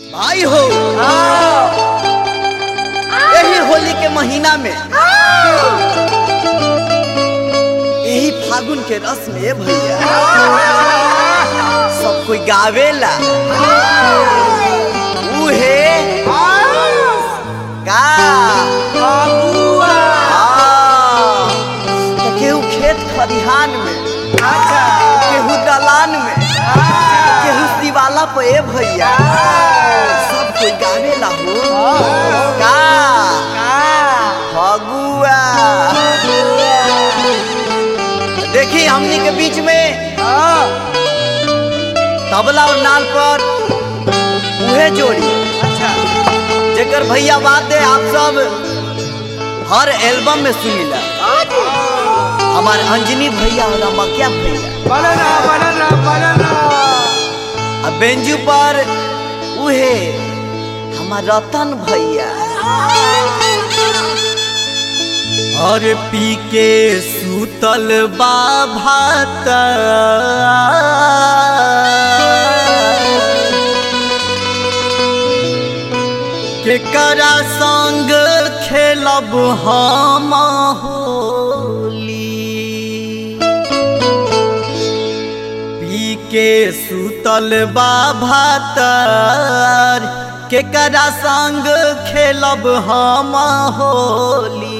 भाई हो यही होली के महीना में यही फागुन के रस में भैया सब कोई गावेला उहे का हाँ। तो केहू खेत खलिहान में केहू दलान में केहू शिवाला पे ए भैया सब कोई गावेला हो का फगुआ देखी हमनी के बीच में तबला और नाल पर उहे जोड़ी जेकर भैया बात है आप सब हर एल्बम में सुनीला हमारे अंजनी भैया और अमकिया भैया अब बेंजू पर उहे हमार रतन भैया और पी के सूतल बा भात केकरा संग खेलब हम होली पी के सुतल बा भातर केकरा संग खेलब हम होली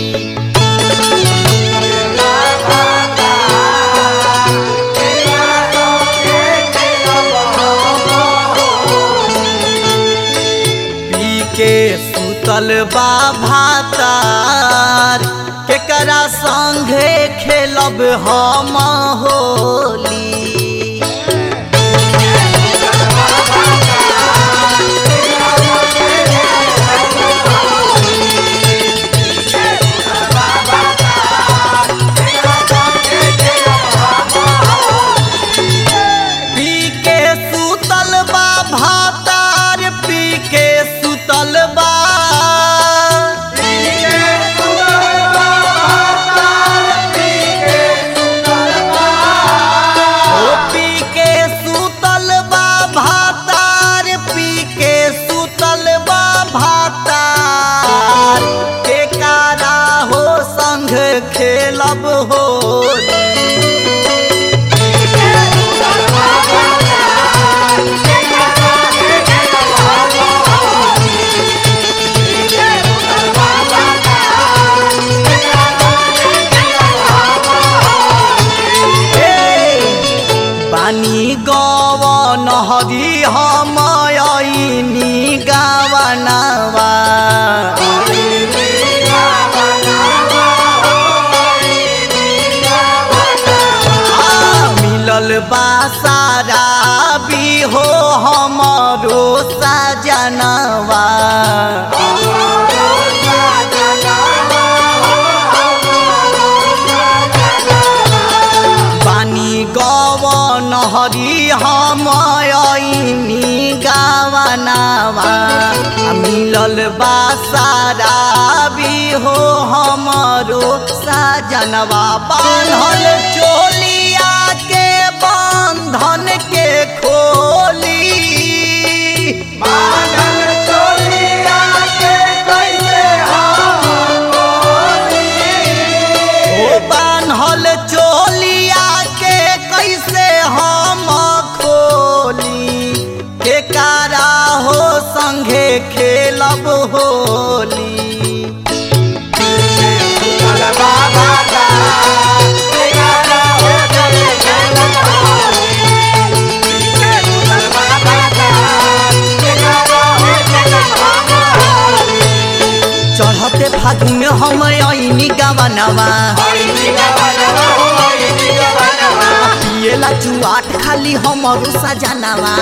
पी के सुतल बा भातार केकरा संगे खेलब हम होली पी के सुतल बा भातार पी के सुतल बा ओ पी के सुतल बा भातार पी के सुतल बा भातार के कारा हो संग खेलब होली बानी गवन हरी हम ऐनी गावनवा आ, मिलल बा सारा भी हो हमरो सजनवा बानी गवन हरी हम ऐनी गावनावा आ मिलल बा सारा भी हो हमरो सजनवा बान्हल चोलिया के बंधन के खोली ओ बान्हल चोलिया के कैसे हम खोली के कारा हो संगे खेलब होली चढ़ते फागुन हम ऐनी गावनवा पिएला जुआट खाली हमरो सजनवा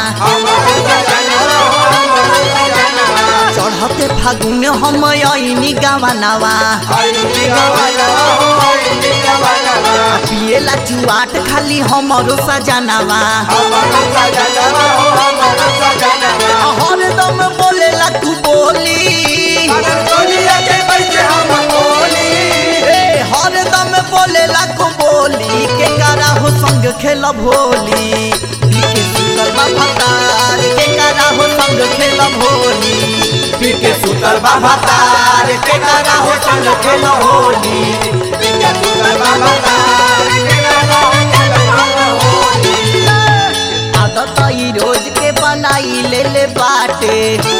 चढ़ते फागुन हम ऐनी गावनवा पिएला जुआट खाली हमरो सजनवा हरदम बोलेला तू बोली ए, हरदम बोलेला को बोली के करा हो संग खेलब होली पी के सुतल बा भतार के करा हो संग खेल खेलब होली पी के सुतल बाबा तार के करा हो संग खेल होली पी के सुतल बाबा तार के करा हो संग खेल होली आदत ई रोज के बनाई ले ले बाटे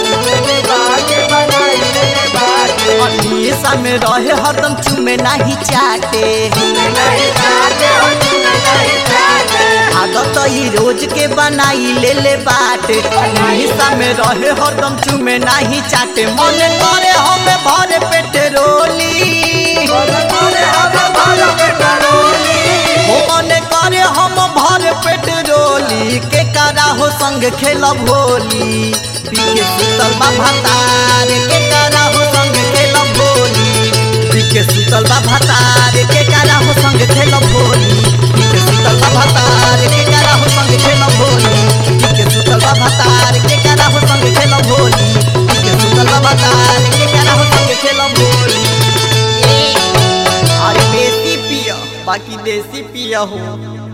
अनिसा में रहे हरदम चुमे नाही चाटे आदत ई रोज के बनाई ले ले बाटे अनिसा में रहे हरदम चुमे नाही चाटे मन करे हमें भरे पेट रोली हो मन करे हम भर पेट रोली के करा हो संग खेलब होली पी के सुतल बा भतार के करा हो संग खेलब होली पी के सुतल बा भतार के करा हो संग खेलब होली पी के सुतल बा भतार के करा हो संग खेलब होली पी के सुतल बा भतार के करा हो संग खेलब होली पी के सुतल बा भतार के करा हो संग खेलब होली अरे बेसी पिया बाकी देसी पिया हो